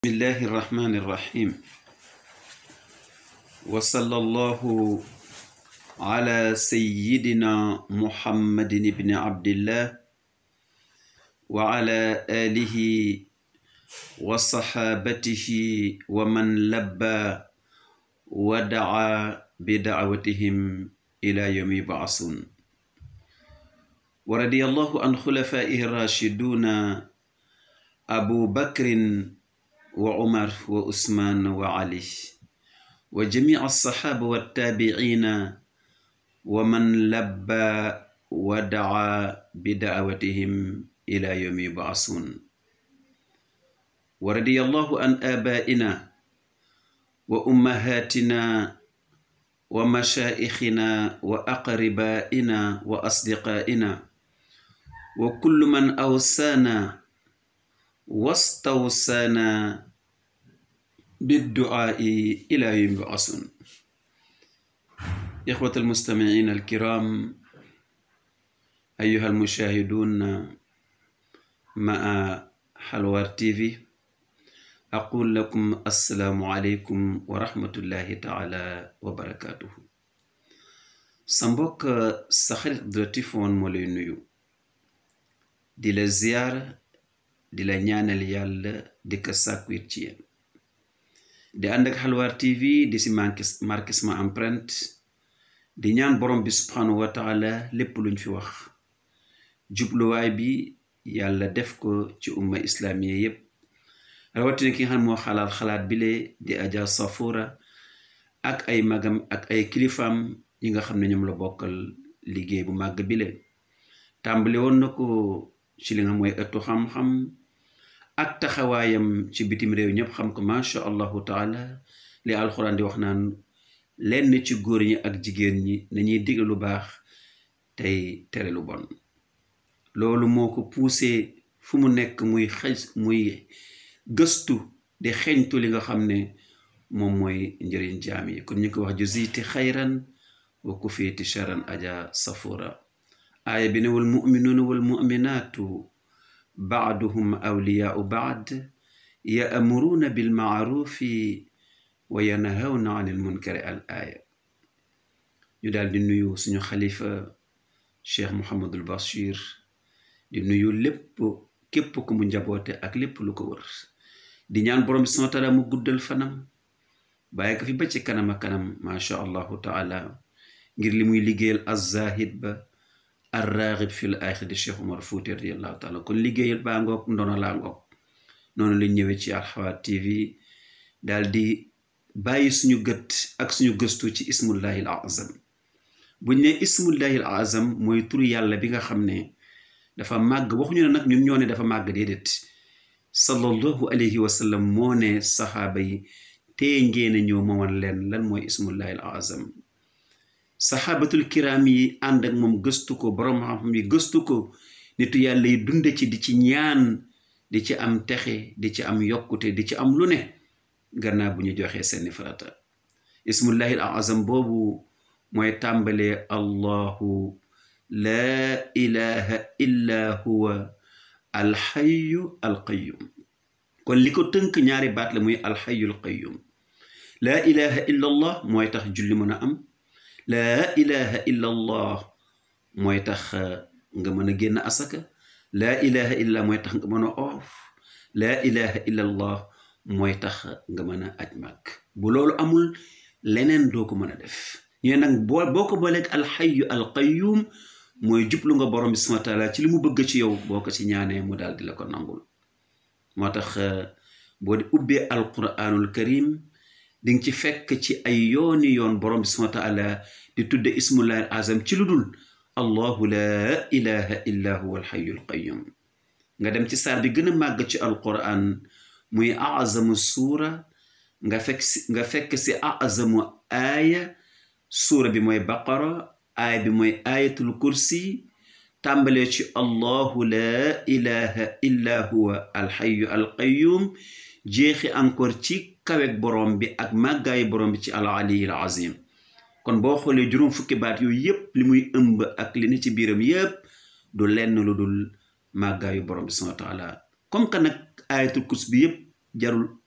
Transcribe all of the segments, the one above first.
بسم الله الرحمن الرحيم وصلى الله على سيدنا محمد بن عبد الله وعلى آله وصحابته ومن لبى ودعا بدعوتهم إلى يوم يبعثون ورضي الله عن خلفائه الراشدون أبو بكر وعمر وعثمان وعلي وجميع الصحابة والتابعين ومن لبى ودعا بدعوتهم إلى يوم يبعثون ورضي الله عن آبائنا وأمهاتنا ومشائخنا وأقربائنا وأصدقائنا وكل من أوصانا واستوصانا بالدعاء إلى يوم يبعثون إخوة المستمعين الكرام أيها المشاهدون مع حلوار تيفي أقول لكم السلام عليكم ورحمة الله تعالى وبركاته سامبوك سخرت درتيفون مولي نيو دي لزيارة di la ñaanal yàlla di ko sàkku it ci yéen di ànd ak xalwaar tv di si marqué sama empreinte di ñaan borom bi subhanahu wa taala lépp luñ fi wax jubluwaay bi yàlla def ko ci umma islamiya yépp rawatina ki nga xam moo xalaat xalaat bile di aja safura ak ay magam ak ay kilifaam yi nga xam ne ñoom la bokkal liggéey bu màgg bile tàmbali woon na ko ci li nga mooy ëttu xam-xam ak taxawaayam ci bitim réew ñëpp xam ko macha allahu taala li alxuraan di wax naan lenn ci góor ñi ak jigéen ñi nañuy digle lu baax tey tere lu bon loolu moo ko poussé fu mu nekk muy xëj muy gëstu di xeñtu li nga xam ne moom mooy njëriñ jaam yi kon ñu ko wax juziti xayran wa kufiiti charan aja safura aaya bi ne wal muminuuna wal muminaatu baaduhum awliyaau baad yaamuruuna bilmaarufi wa yanhawna an ilmunkari al aaya ñu daal di nuyu suñu xalifa cheikh Mouhamadul Bachir di nuyu lépp képp ku mu njaboote ak lépp lu ko wër di ñaan borom bi subhaanahu wa taala mu guddal fanam bàyyi ko fi ba ci kanam a kanam macha allahu taala ngir li muy liggéeyal azahid ba arraxib fil axiri cheikh Umar Fuuti radiallahu taala kon liggéeyal baa ngoog ndono laa ngoog noonu lañ ñëwee ci Alxawaar TV daal di bàyyi suñu gët ak suñu gëstu ci ismullahi al azam buñ ne ismullahi al azam mooy turu yàlla bi nga xam ne dafa màgg waxuñu ne nag ñun ñoo ne dafa màgg déedéet sallallahu alayhi wa sallam moo ne saxaaba yi tee ngeen a ñëw mooman leen lan mooy ismullahi al azam saxaabatul kiraam yi ànd ak moom gëstu ko borom xam-xam yi gëstu ko nitu yàlla yi dunde ci di ci ñaan di ci am texe di ci am yokkute di ci am lu ne gannaaw bu ñu joxee seeni farata ismullahi al azam boobu mooy tàmbalee allahu laa ilaha illa huwa alxayu alqayum kon li ko tënk ñaari baat la muy alxayu alqayum laa ilaha illa allah mooy tax julli mën a am laa ilaha illa allah mooy tax nga mën a génn asaka laa ilaha illa mooy tax nga mën a oof laa ilaha illa allah mooy tax nga mën a aj màgg bu loolu amul leneen doo ko mën a def ñooy nag boo boo ko booleeg alxayu alqayum mooy jublu nga borom bi subhaanahu wa taala ci li mu bëgg ci yow boo ko ci ñaanee mu daal di la ko nangul moo tax boo di ubbee alquranul karim di nga ci fekk ci ay yooni yoon borom bi subhaanahu wa taala di tudde ismullahi azam ci lu dul allahu laa ilaha illa huwa alxayu alqayum nga dem ci saar bi gën a màgg ci alquran muy azamu suura nga fekk si nga fekk si azamu aaya suura bi mooy baqara aaya bi mooy ayatul kursi tàmbalee ci allahu laa ilaha illa huwa alxayu alqayum jeexi encore ci kawek borom bi ak màggaayu borom bi ci al aliyil azim kon boo xoolee juróom fukki baat yooyu yépp li muy ëmb ak li ne ci biiram yépp du lenn lu dul màggaayu borom bi subhanahu wa taala comme que nag ayatul kursi bi yépp jarul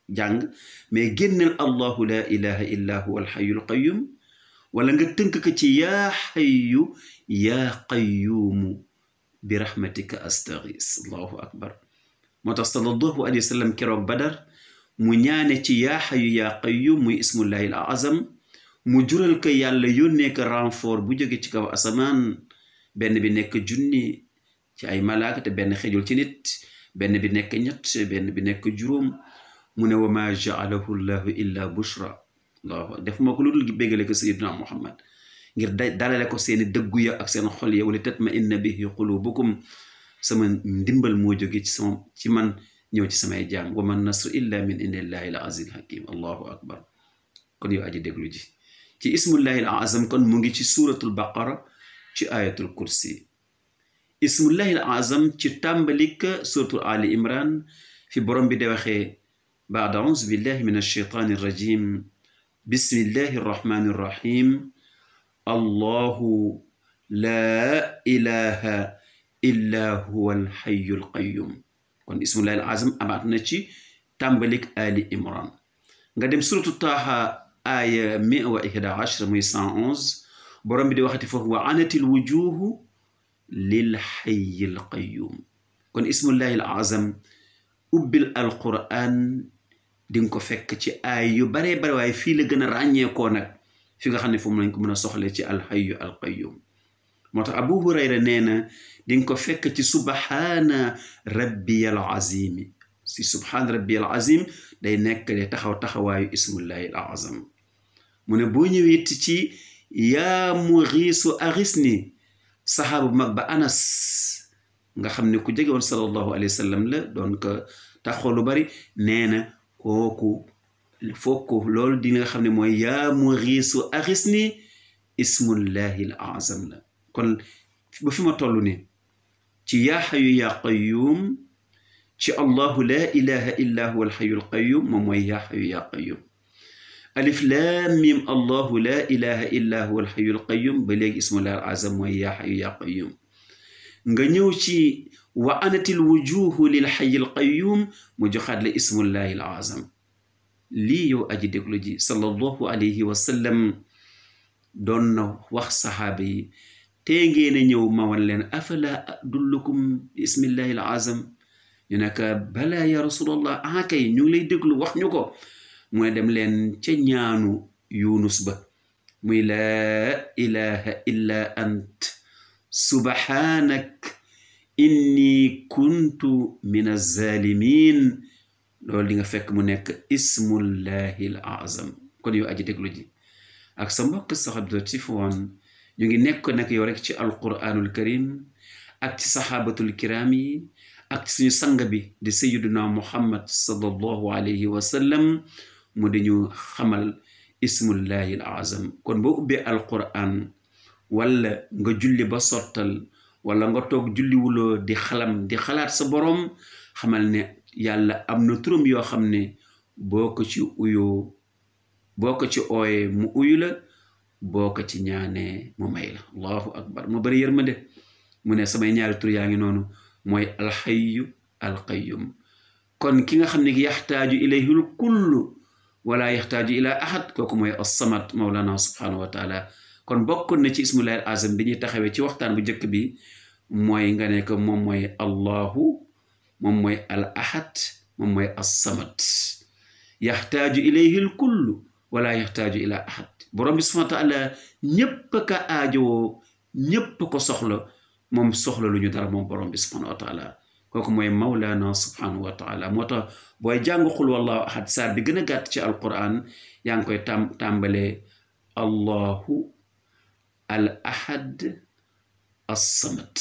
jàng mais génneel allahu la ilaha illa huwa alxayul qayum wala nga tënk ko ci yaa xayu yaa qayuumu bi rahmatika astaghis allahu akbar moo tax sallallahu alayhi wa sallam keroog badar mu ñaane ci yaa xayu yaa qayum muy ismullahi al azam mu jural ko yàlla yónnee ko renfort bu jóge ci kaw asamaan benn bi nekk junni ci ay malaaka te benn xejul ci nit benn bi nekk ñett benn bi nekk juróom mu ne wa ma jaalahu llahu illa bushra allahu def moo ko lu dul béggale ko sayiduna muhammad ngir da dalale ko seeni dëggu ya ak seen xol ya wala tatma inna bihi qulubukum sama ndimbal moo jóge ci sama ci man ñëw ci samay jaam wa man nasru illa min indillahi al aziz hakim allahu akbar kon yow aji déglu ji ci ismullahi al azam kon mu ngi ci suratul baqara ci ayatul kursi ismullahi al azam ci tàmbalik suratul ali imran fi borom bi de waxee baad auzu billahi min alshaytani irrajim bismillahi arrahmani irrahim allahu laa ilaha illa huwa alxayu alqayum kon ismullahi al azam amaat na ci tàmbalik ali imran nga dem suratu taaha aaya mia wa ihda ashra muy cent onze borom bi di waxati foofu wa anatil wujuhu lil xayi al qayum kon ismullahi al azam ubbil alquran di nga ko fekk ci aay yu baree bare waaye fii la gën a ràññeekoo nag fi nga xam ne foofu lañ ko mën a soxle ci alxayu al qayum moo tax abu hurayra nee na di nga ko fekk ci subhaana rabbiyal azimi si subhaana rabbiyal azim day nekk de taxaw taxawaayu ismullahi al azam mu ne boo ñëwee it ci yaa muxiisu aris ni saxaaba bu mag ba anas nga xam ne ku jege woon sallallahu alayhi wa sallam la doon ko taxaw lu bari nee na kooku fokku loolu di nga xam ne mooy yaa muxiisu aris ni ismullahi al azam la kon ba fi ma toll ni ci yaa xayu yaa qayuum ci allahu laa ilaha illa huwa alxayu alqayum moom mooy yaa xayu yaa qayum alif laam mim allahu laa ilaha illa huwa alxayu alqayum ba léegi ismullahi al azam mooy yaa xayu yaa qayum nga ñëw ci wa anatil wujuhu lil xayi alqayum mu joxaat la ismullahi al azam lii yow aji déglu ji sallallahu alayhi wa sallam doon na wax saxaaba yi tee ngeen a ñëw ma wan leen afala adullukum bi ismillahi al azam ñu ne ka balaa ya rasulallah ah kay ñu ngi lay déglu wax ñu ko mu ne dem leen ca ñaanu yunus ba muy laa ilaha illa ant subhanak inni kuntu min alzalimin loolu di nga fekk mu nekk ismullahi al azam kon yow aji déglu ji ak sa mbokk saxabdoti foon ñu ngi nekk nag yow rek ci alquranul karim ak ci saxaabatul kiram yi ak suñu sang bi di sayiduna muhammad sallallahu alayhi wa sallam mu di ñu xamal ismullahi al azam kon boo ubbee alquran wala nga julli ba sottal wala nga toog julliwuloo di xalam di xalaat sa boroom xamal ne yàlla am na turam yoo xam ne boo ko ci uyoo boo ko ci ooyee mu uyu la boo ko ci ñaanee mu may la allahu akbar mu bari yërmande mu ne samay ñaari tur yaa ngi noonu mooy alxayu alqayum kon ki nga xam ne yaxtaaju ilayhul kullu wala yaxtaaju ila ahad kooku mooy assamat maulana subhanahu wa taala kon bokkoon na ci ismullahi al azam bi ñuy taxawee ci waxtaan bu njëkk bi mooy nga ne ko moom mooy allahu moom mooy al ahad moom mooy assamat yaxtaaju ilayhil kullu wala yaxtaaju ila ahad borom bi subhanahu wa taala ñépp ka aajowoo ñépp ko soxla moom soxla lu ñu dara moom borom bi subhanahu wa taala kooku mooy mawlaana subhanahu wa taala moo tax booy jàng xul wallahu ahad saar bi gën a gàtt ci alquran yaa ngi koy tam tàmbalee allahu al ahad assamat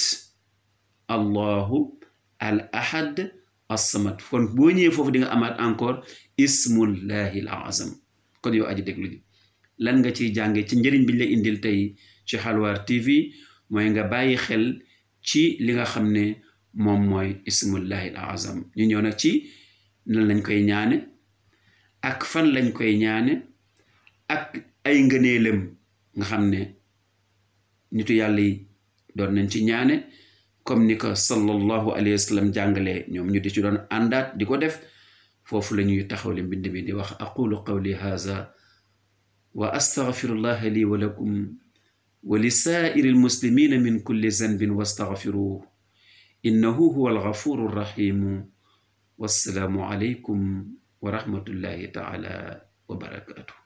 allahu al ahad assamat kon boo ñëwee foofu di nga amaat encore ismullahi al azam kon yow aji déglu ji lan nga ciy jànge ci njëriñ biñ la indil tey ci xalwaar tv mooy nga bàyyi xel ci li nga xam ne moom mooy ismullahi al azam ñu ñëw nag ci nan lañ koy ñaane ak fan lañ koy ñaane ak ay ngëneelam nga xam ne nitu yàlla yi doon nañ ci ñaane comme ni ko sallallahu alayhi wa sallam jàngalee ñoom ñu di ci doon àndaat di ko def foofu la ñuy taxawle mbind mi di wax aqulu qawli haza wa astaghfirullaha li wa lakum wa li saa'iri almuslimina min kulli zanbin wastaghfiruhu innahu huwa alghafuru rrahimu wassalaamu alaykum wa rahmatullahi taala wa barakatuh